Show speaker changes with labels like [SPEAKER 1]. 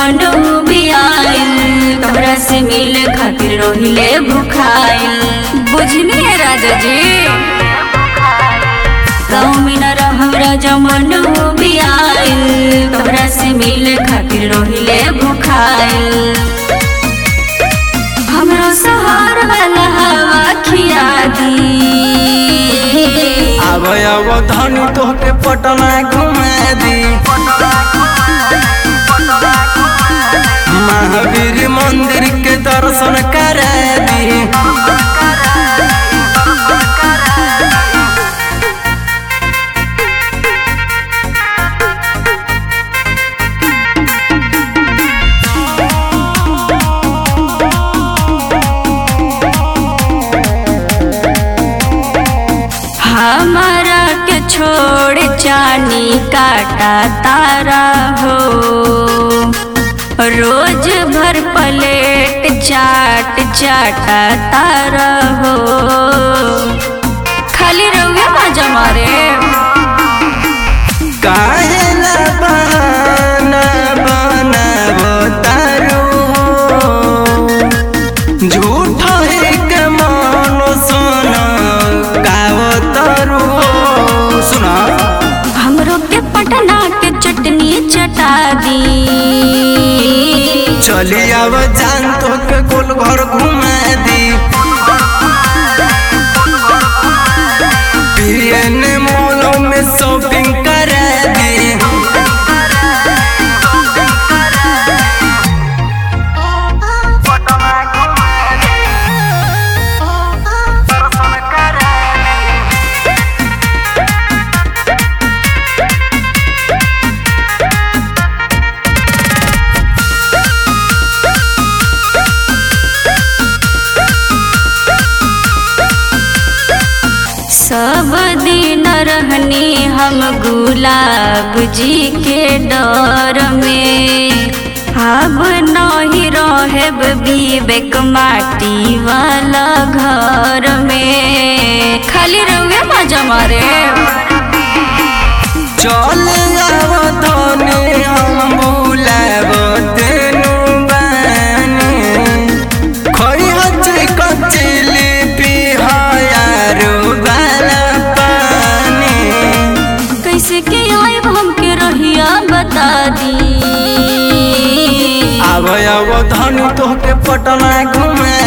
[SPEAKER 1] जमनु भी आइल तोहरा से मिले खातिर रोहिले भुखाइल बुझनी राजा जी गाँव में न रहरा जमनु भी आइल तोहरा से मिले खातिर रोहिले भुखाइल हमरो सहार वाला हवा खिया दी
[SPEAKER 2] आब आब धनी तोहके पटना घुमा दी महावीर मंदिर के दर्शन करा दी
[SPEAKER 1] हमारा के छोड़ चानी काटा तारा हो रोज भर प्लेट चाट चाटा तारा हो खाली रहुए मजा मारे
[SPEAKER 2] काहे ना बहाना बनाबो तारू झूठ है के मन सुन गावो तारू सुना
[SPEAKER 1] हमरो के पटना के चटनी चटा दी
[SPEAKER 2] चली आव जान तो के गोल घर घुमा दी पीएन मॉलों में शॉपिंग करा दी
[SPEAKER 1] सब दिन रहनी हम गुलाब जी के डर में अब नहीं रहेब विवेक माटी वाला घर में खाली रहुए मजा मारे
[SPEAKER 2] चल आव धनी हम बुलाब तेनु बानी खई हची कचिली पिहायारो बाला पानी
[SPEAKER 1] कैसे के आए हमके रहिया बता दी
[SPEAKER 2] आव आव धनी तोहके पटना घुमा